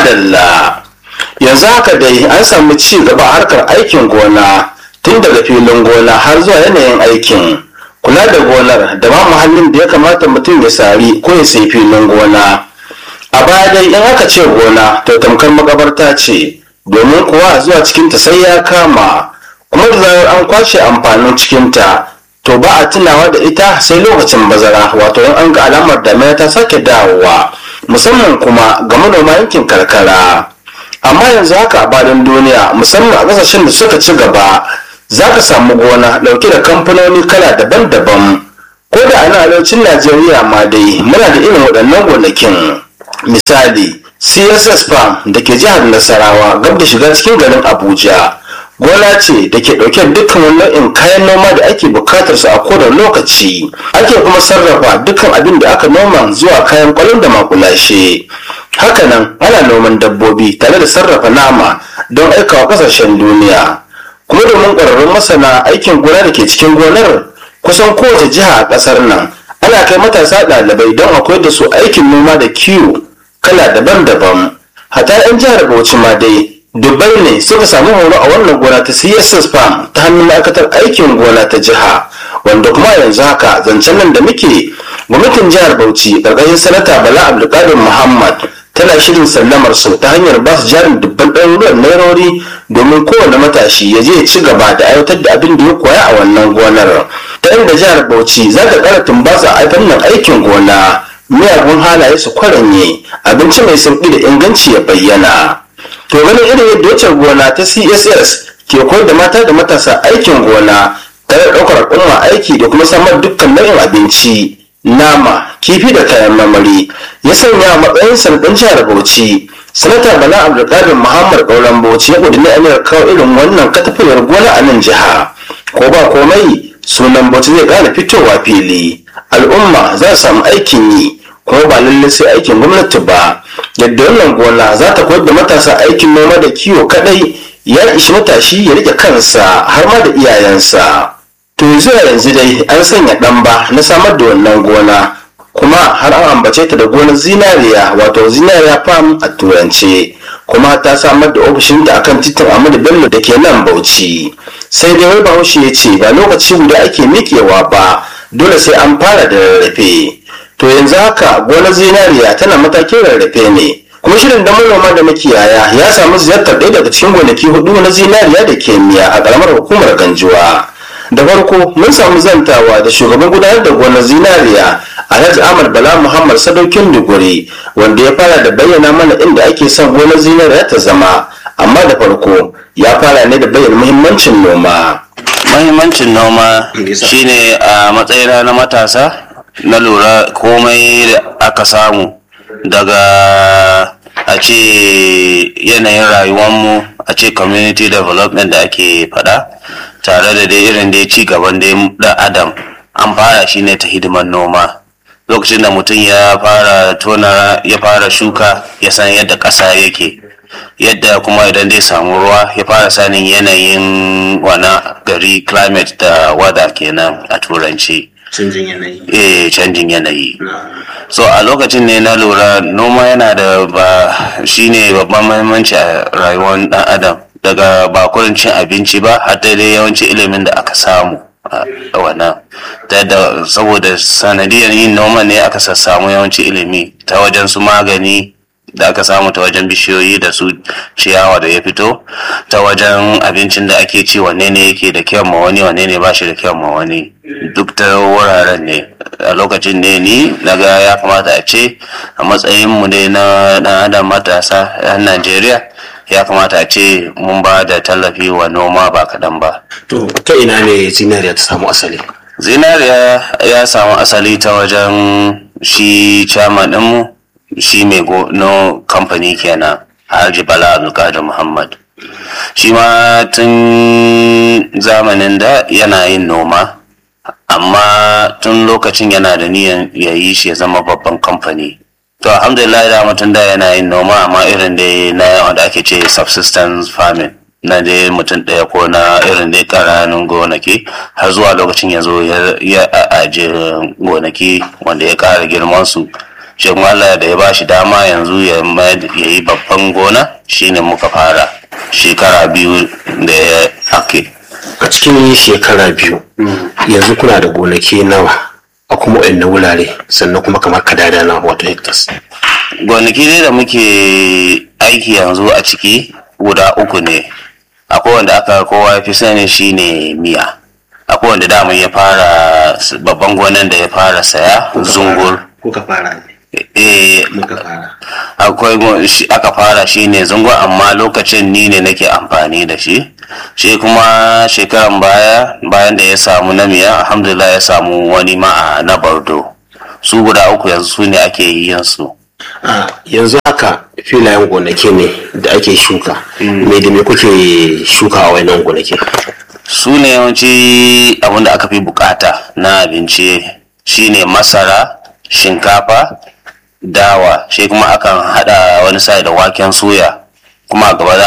madalla yanzu haka dai an samu ci gaba a harkar aikin gona tun daga filin gona har zuwa yanayin aikin kula da gonar da ma muhallin da ya kamata mutum ya sari ko ya sai filin gona a baya dai in aka ce gona to tamkar makabarta ce domin kuwa zuwa cikinta sai ya kama kuma da zarar an kwashe amfanin cikinta to ba a tunawa da ita sai lokacin bazara wato in an ga alamar damina ta sake dawowa musamman kuma ga manoma yankin karkara amma yanzu haka a bayan duniya musamman a kasashen da suka ci gaba za ka samu gona dauke da kamfanoni kala daban-daban ko da ana arewacin najeriya ma dai muna da irin waɗannan gonakin misali css farm da ke jihar nasarawa gab da shiga cikin garin abuja gona ce da ke ɗauke dukkan wani nau'in kayan noma da ake bukatar su a kowane lokaci ake kuma sarrafa dukkan abin da aka noma zuwa kayan kwalon da makulashe hakanan ana noman dabbobi tare da sarrafa nama don aikawa kasashen duniya kuma domin ƙwararrun masana aikin gona da ke cikin gonar kusan kowace jiha a ƙasar nan ana kai matasa ɗalibai don a koyar da su aikin noma da kiwo kala daban-daban hata 'yan jihar bauchi ma dai dubbai ne suka samu horo a wannan gona ta css farm ta hannun ma'aikatar aikin gona ta jiha wanda kuma yanzu haka zancen nan da muke gwamnatin jihar bauchi ƙarƙashin sanata bala abdulkadir muhammad tana shirin sallamar su ta hanyar ba su jarin dubban ɗaruruwan nairori domin kowane matashi ya je ya ci gaba da aiwatar da abin da ya koya a wannan gonar ta inda jihar bauchi za ta ƙara tumbasa a fannin aikin gona miyagun halaye su kwaranye abinci mai sauƙi da inganci ya bayyana to ganin irin yadda wacce gona ta css ke koyar da mata da matasa aikin gona tare da ɗaukar al'umma aiki da kuma samar dukkan nau'in abinci nama kifi da kayan marmari ya sanya a matsayin sanadin jihar bauchi sanata bala abdulkadir muhammad kauran bauchi ya ƙudiri aniyar kawo irin wannan katafiyar gona a nan jiha ko ba komai sunan bauchi zai ƙara fitowa fili al'umma za su samu aikin yi kuma ba lallai sai aikin gwamnati ba yadda wannan gona za ta koyar da matasa aikin noma da kiwo kadai ya ishi matashi ya rike kansa har ma da iyayensa to zuwa yanzu dai an sanya ɗamba na samar da wannan gona kuma har an ambace ta da gonar zinariya wato zinariya farm a turance kuma ta samar da ofishinta akan titin Ahmadu Bello da ke nan Bauchi sai dai wai Bahaushe ya ce ba lokaci guda ake miƙewa ba dole sai an fara da rarrafe to yanzu haka gonar zinariya tana matakin rarrafe ne kuma shirin da manoma da makiyaya ya samu ziyartar ɗaya daga cikin gonaki hudu na zinariya da kemiya a ƙaramar hukumar ganjuwa da farko mun samu zantawa da shugaban gudanar da gonar zinariya alhaji ahmad bala muhammad sadaukin duguri wanda ya fara da bayyana mana inda ake son gonar zinariya ta zama amma da farko ya fara ne da bayyana muhimmancin noma mahimmancin noma shine a matsayina na matasa na lura komai da aka samu daga a ce yanayin rayuwanmu a ce community development da ake faɗa tare da dai irin dai ci gaban dai dan adam an fara shi ne ta hidimar noma lokacin da mutum ya fara tona ya fara shuka ya san yadda ƙasa yake yadda kuma idan zai samu ruwa ya fara sanin yanayin wana gari climate da wada kenan a turanci canjin yanayi eh canjin yanayi so a lokacin ne na lura noma yana da ba shine babban mahimmanci a rayuwar dan adam daga bakurin cin abinci ba har da dai yawanci ilimin da aka samu a wannan ta da saboda sanadiyar yin noma ne aka sassamu yawanci ilimi ta wajen su magani da aka samu ta wajen bishiyoyi da su ciyawa da ya fito ta wajen abincin da ake ci wanne ne yake da kyan ma wani wanne ne ba shi da kyan ma wani duk ta wuraren ne a lokacin ne ni naga ya kamata a ce a matsayin mu ne na dan adam matasa yan najeriya ya kamata a ce mun ba da tallafi wa noma ba kaɗan ba to ta ina ne zinariya ta samu asali zinariya ya samu asali ta wajen shi chairman ɗinmu shi mai no kamfani kenan Alhaji Bala Abdulkadir Muhammad shi ma tun zamanin da yana yin noma amma tun lokacin yana da niyan ya yi shi ya zama babban kamfani to alhamdulillah da mutum da yana yin noma amma irin da na wanda ake ce subsistence farming na dai mutum ɗaya ko na irin dai ƙananan gonaki har zuwa lokacin ya zo ya ajiye gonaki wanda ya ƙara girman su shi kuma Allah da ya ba shi dama yanzu ya mayar- ya yi babban gona shine muka fara shekara biyu da ya ake a cikin shekara biyu yanzu kuna da gonaki nawa a kuma waɗanne wurare sannan kuma kamar kadada na wato hectares gonaki dai da muke aiki yanzu a ciki guda uku ne akwai wanda aka kowa ya fi sani shine miya akwai wanda dama ya fara babban gonan da ya fara saya zungur kuka fara ne eh muka fara akwai go- shi- aka fara shi ne zungo amma lokacin ni ne nake amfani da shi shi kuma shekaran baya bayan da ya samu na miya alhamdulillah ya samu wani ma a na bardo su guda uku yanzu su ne ake yi yin su a yanzu haka filayen gonaki ne da ake shuka me da me kuke shuka a wannan gonaki su ne yawanci abin da aka fi bukata na abinci shine masara shinkafa dawa shi kuma akan hada wani sai da waken soya kuma a gaba za